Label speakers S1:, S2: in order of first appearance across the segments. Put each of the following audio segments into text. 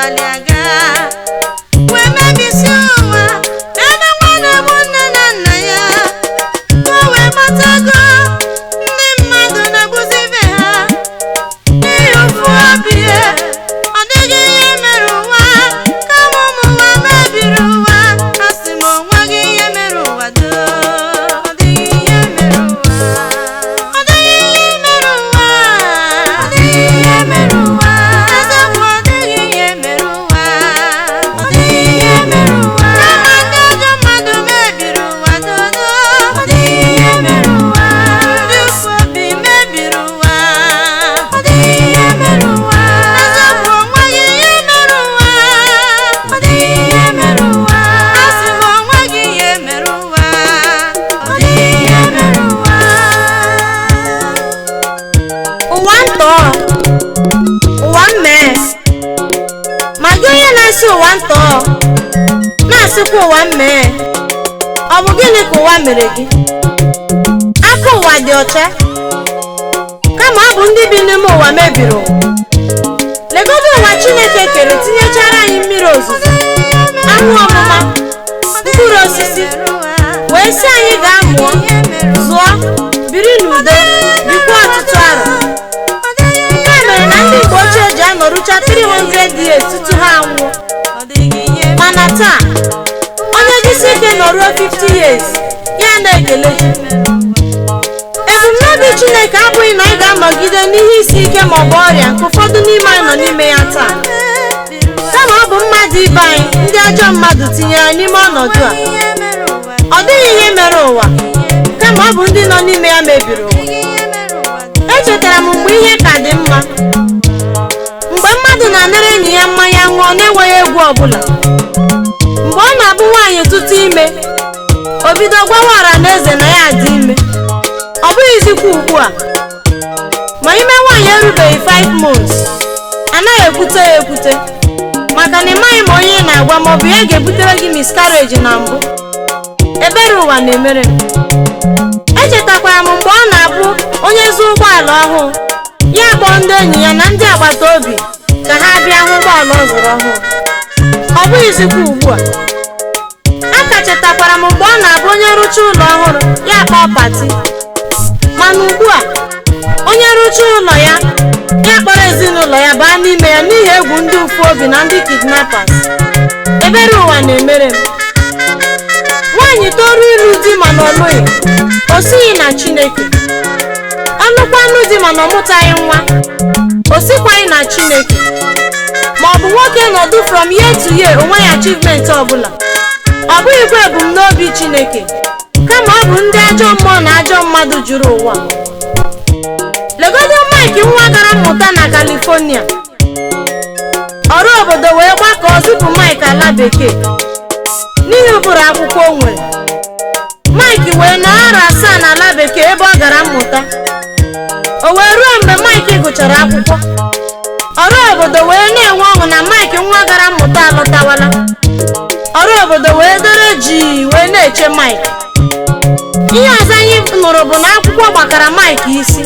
S1: gbalịa gaa wee mebisi ụwa ebe nwanne bụ nne na nna ya ka o wee gbatago ndị mmadụ na-egbuzi ibe ha n'ihi ụfụ obi ya ọ dịghị ihe mere ụwa kama ụmụ ụwa mebiri ụwa a sị m onweghị ihe mere ụwa doo ọ dịghị ihe mere ụwa ọ dịghị ihe mere ụwa ọ dịghị ihe mere ụwa eziokwu ọ dịghị ihe mere ụwa ọ dịghị ihe mere ụwa kama ndị ajọ mmadụ mebiri ụwa dodo ọ dịghị ihe mere ụwa ndị ụfụ obi mebiri ụwa ọ dịghị ihe mere ụwa eziokwu onweghị ihe mere ụwa ọ dịghị ihe mere ụwa a sị m onweghị ihe mere ụwa ọ dịghị ihe mere ụwa
S2: ụwa ntọ ụwa mmee ma gị onye na-asị ụwa ntọ na-asịkwa ụwa mmee ọ bụ gịnị ka ụwa mere gị aka ụwa dị ọcha kama ọ bụ ndị bi n'ime ụwa mebiri ụwa legodo ụwa chineke kere tinyechara anyị mmiri ozuzo anwụ ọmụma mkpụrụ osisi wee sị anyị gaa mụọ zụọ biri n'udo bikwa ọtụtụ arọ nke a mere na ndị Igbo ochie ji anọrụcha 300 years tutu ha anwụọ
S1: ọ dịghị ihe
S2: mana taa onye jisi ike nọruo 50 years ya na-ekele chi ebumnobi Chineke abụghị na anyị ga-anọgide n'ihe isi ike ma ọ bụ ọrịa nke ụfọdụ n'ime anyị nọ n'ime ya taa kama ọ bụ mmadụ ibe anyị ndị ajọ mmadụ tinyere anyị n'ime ọnọdụ a
S1: ihe mere ụwa
S2: ọ dịghị ihe mere ụwa kama ọ bụ ndị nọ n'ime ya mebiri ụwa
S1: ihe mere ụwa
S2: echetara m mgbe ihe ka dị mma mgbe mmadụ na-anara enyi ya mmanya ṅụọ na-enweghị egwu ọbụla mgbe ọ na-abụ nwaanyị tụtụ ime o bido gwawa ọra na eze na ya dị ime ọ bụghịzikwa ugbu a ma ime nwaanyị erubeghị 5 months anaghị ekwute ya ekwute maka na ị maghị ma onye ị na-agwa ma ọ bụ ya ga-ebutere gị miscarriage na mbụ ebere ụwa na-emere m echetakwara m mgbe ọ na-abụ onye zụọ ụgbọala ọhụụ ya kpọọ ndị enyi ya na ndị agbata obi ka ha bịa hụ ụgbọala ọ zụrụ ọhụụ ọ bụghịzikwa ugbu a a ka chetakwara m mgbe ọ na-abụ onye rụcha ụlọ ọhụrụ ya kpọọ pati mana ugbu a onye rụcha ụlọ ya ya kpọrọ ezinụlọ ya baa n'ime ya n'ihi egwu ndị ụfụ obi na ndị kidnappers ebere ụwa na-emere m nwaanyị toru ịlụ di mana ọ lụghị o sighi na chineke ọlụkwanụ di mana ọ mụtaghị nwa o sikwaghị na chineke ma ọ bụ nwoke nọdụ from year to year onweghị achievement ọbụla ọ bụghịkwa ebumnobi chineke kama ọ bụ ndị ajọ mmụọ na ajọ mmadụ juru ụwa legodo mike nwa gara mmụta na california ọrụ obodo wee gbakọọ zipụ mike ala bekee n'ihi ụbụrụ akwụkwọ o nwere mike wee nọ arọ asaa n'ala bekee ebe ọ gara mmụta o wee ruo mgbe mike gụchara akwụkwọ ọrụ obodo wee na-enwe ọṅụ na mike nwa gara mmụta alọtawala ọrụ obodo wee dere jii wee na-eche mike ihe ọzọ anyị nụrụ bụ na akwụkwọ gbakara mike isi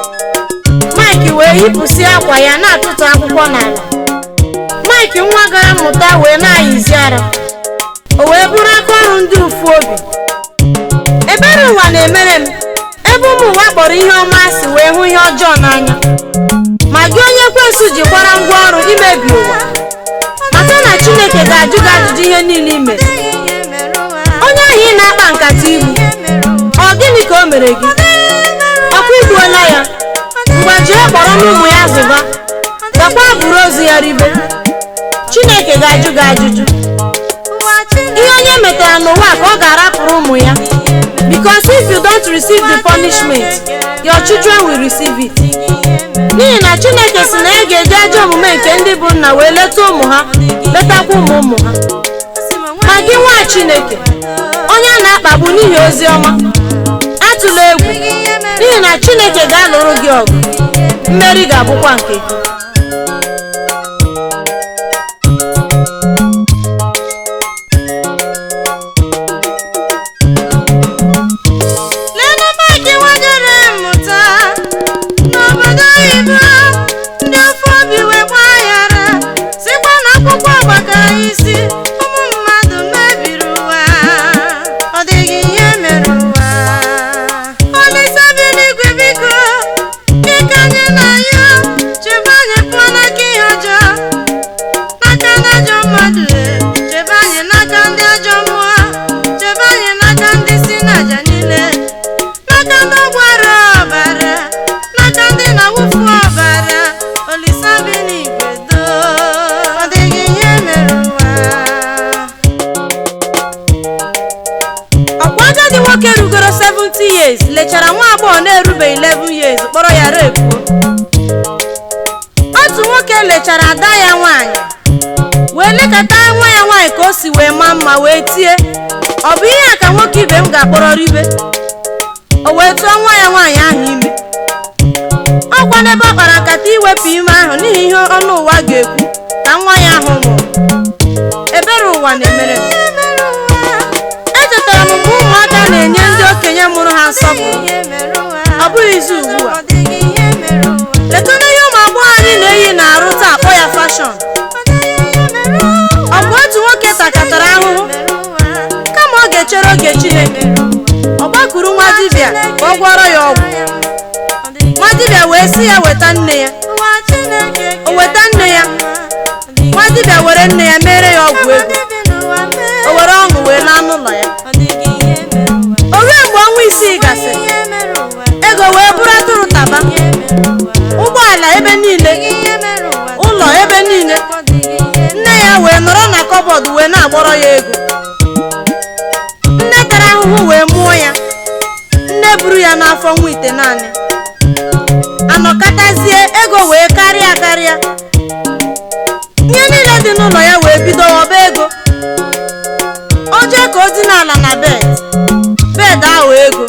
S2: mike wee yipụsị akwa ya na-atụtụ akwụkwọ n'ala mike nwa gara mmụta wee na-ayịzi ara o wee bụrụ aka ọrụ ndị ụfụ obi ebere ụwa na-emere m ebe ụmụ ụwa kpọrọ ihe ọma asị wee hụ ihe ọjọọ n'anya ma gị onye kwesụ jikwara ngwa ọrụ imebi ụwa mata na chineke ga-ajụ gị ajụjụ ihe niile i mere
S1: ihe mere ụwa
S2: onye ahụ ị na-akpa nkata igbu
S1: ihe mere ụwa
S2: ọ gịnị ka o mere gị ọkwa igbuola ya ngwa jee kpọrọ n'ụmụ ya zụba gakwa buru ozu ya ribe chineke ga-ajụ gị ajụjụ
S1: ụwa Chineke
S2: ihe onye metara n'ụwa ka ọ ga-arapụrụ ụmụ ya because if you don't receive the punishment your children will receive it n'ihi na chineke si na ya ga-eji ajọ omume nke ndị bụ nna wee leta ụmụ ha letakwa ụmụ ụmụ ha ma gị nwa chineke onye a na-akpagbu n'ihi ozi ọma atụla egwu n'ihi na chineke ga-alụrụ gị ọgụ mmeri ga-abụkwa nke gị
S1: Lena Mike nwejere mmụta n'obodo oyibo ndị ofe obi wee gbaghara sikwa na akwụkwọ
S2: lechara nwa agbọghọ na-erubeghị 11 years kpọrọ ya repuo otu nwoke lechara ada ya nwaanyị wee lekọta nwa ya nwaanyị ka o si wee maa mma wee tie ọ bụ ihe a ka nwoke ibe m ga-akpọrọ ribe o wee tụọ nwa ya nwaanyị ahụ ime ọkwa n'ebe ọ kpara nkata iwepụ ime ahụ n'ihi ihe ọnụ ụwa ga-ekwu ka nwa ya ahụ nwụrụ ebere ụwa na-emere m echetara m mgbe ụmụaka na-enye ndị okenye mụrụ ha nsọpụrụ ọ bụghịzi ugbu a letụna ihe ụmụ agbọghọ anyị na-eyi na-arụ taa akpọ ya fashọn ọ bụ otu nwoke takatara ahụhụ kama ọ ga-echere oge chineke ọ gbakuru nwa dibịa ka ọ gwọrọ ya ọgwụ nwa dibịa wee sị ya weta nne ya o weta nne ya nwa dibịa were nne ya mere ya ọgwụ ego o were ọṅụ wee laa n'ụlọ ya o ruo mgbe ọnwa isii gasịrị ego wee bụrụ atụrụ taba ụgbọala ebe niile ụlọ ebe niile nne ya wee nọrọ na kọbọd wee na-agbọrọ ya ego nne tara ahụhụ wee mụọ ya nne buru ya n'afọ nwa ite naanị anọkọtazie ego wee karịa karịa ihe niile dị n'ụlọ ya wee bido ọba ego o jee ka o dina ala na bed bed ahụ ego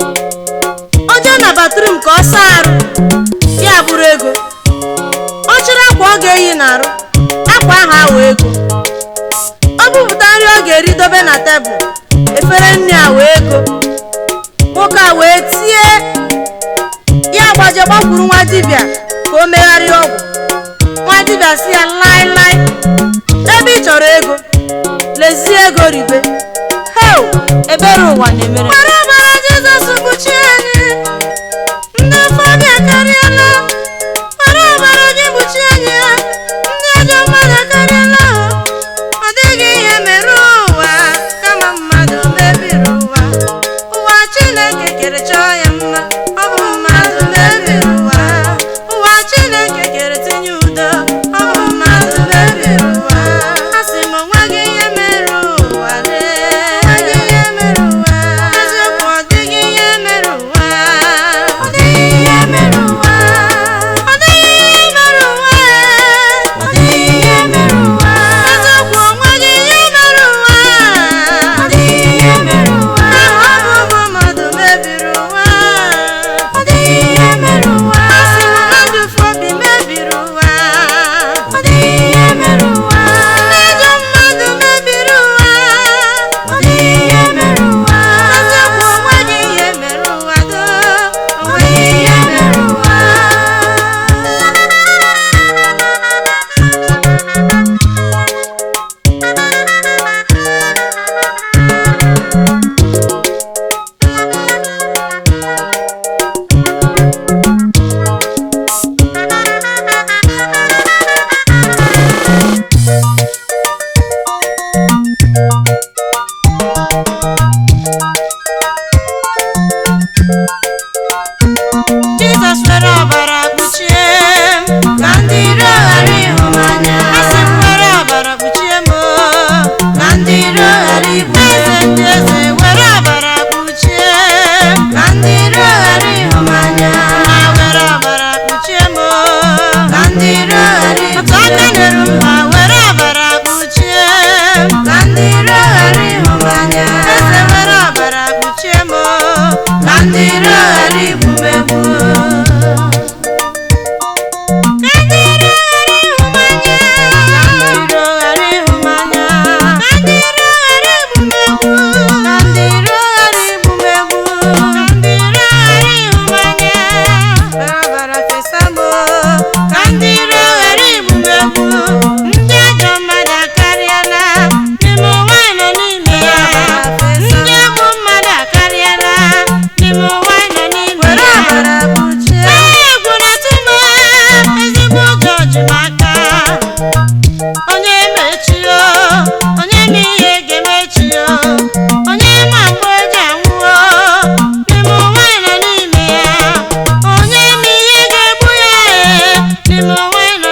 S2: o jee na batrum ka ọ saa arụ ya bụrụ ego ọ chọrọ akwa ọ ga-eyi n'arụ akwa ahụ awụ ego ọ bụpụta nri ọ ga-eri dobe na tebụl efere nri a wee ego nwoke a wee tie ya gbaje gbakwuru nwa dibịa ka o megharịa ọgwụ nwa dibịa si ya laịlaị ebe ị chọrọ ego lezie ego ribe heo ebere ụwa na-emere mara ọbara jizọs kpuchi anyị ndị afọ ọbịa akarịala mara ọbara gị kpuchi anyị ha ndị ajọ mmadụ akarịala ọ dịghị ihe mere ụwa kama mmadụ mebiri ụwa ụwa chineke kere chọọ ya mma ọ bụ mmadụ mebiri ụwa ụwa chineke kere tinye udo ọ bụ mmadụ mebiri ụwa a sị m onweghị ihe mere ụwa lee eziokwu ọ dịghị ihe mere ụwa ọ dịghị ihe mere ụwa ọ dịghị ihe mere ụwa ọ dịghị ihe mere ụwa eziokwu onweghị ihe mere ụwa ọ dịghị ihe mere ụwa ọ bụ ụmụ mmadụ mebiri ụwa ọ dịghị ihe mere ụwa a sị na mmadụ fobi mebiri ụwa ọ dịghị ihe mere ụwa ndị ajọ mmadụ mebiri ụwa ọ dịghị ihe mere ụwa eziokwu onweghị ihe mere ụwa do onweghị ihe mere ụwa Jizọs were ọbara kpuchie m ka ndị iro ghara ịhụ m anya asị m were ọbara kpuchie m o, ka ndị iro ghara igbu m. eze ndị eze were ọbara kpuchie m ka ndị iro ghara ịhụ m anya ha were ọbara kpuchie m o, ka ndị iro ghara igbu m. otu aka nyere m ha were ọbara kpuchie m ka ndị iro ghara ịhụ m anya eze were ọbara kpuchie m o, ka ndị iro ghara igbu m egbu Were ọbara kpuchie ezigbo oge ọjụmaka onye mechio onye ma ihe ga-emechio onye ma mgbe o ji anwụọ n'ime ụwa nọ n'ime ya onye ma ihe ga-egbu ya ee n'ime ụwa nọ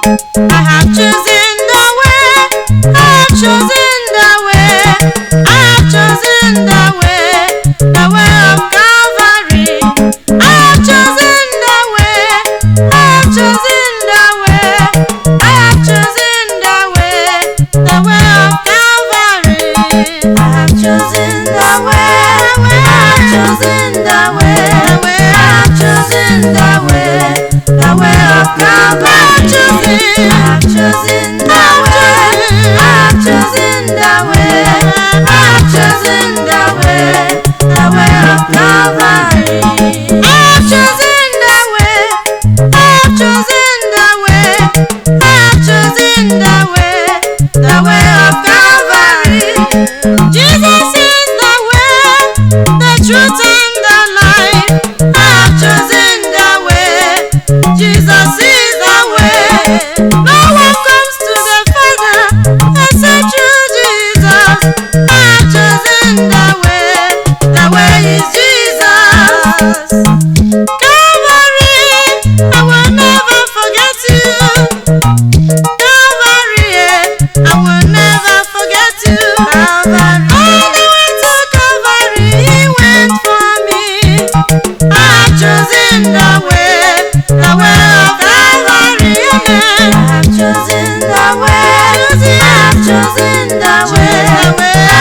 S1: I have chosen the way. I have chosen the way. I have chosen the way. The way of Calvary. I have chosen the way. I have chosen the way. I have chosen the way. The way of Calvary. I have chosen the way. I have chosen the way. I have chosen the way. The way of Calvary. I have chosen the way. I have chosen the way. I have chosen the way. The way of Calvary. I have chosen the way. I have chosen the way. I have chosen the way. The way of Calvary. Jesus is the way, the truth and the life. I have chosen the way. Jesus is the way. No one comes to the Father except through Jesus. I have chosen the way. The way is Jesus. Calvary, I will never forget you. Calvary, I will never forget you. Calvary, all the way to Calvary, He went for me. I have chosen the way, the way of Calvary, amen. I have chosen the way, I have chosen the way, the way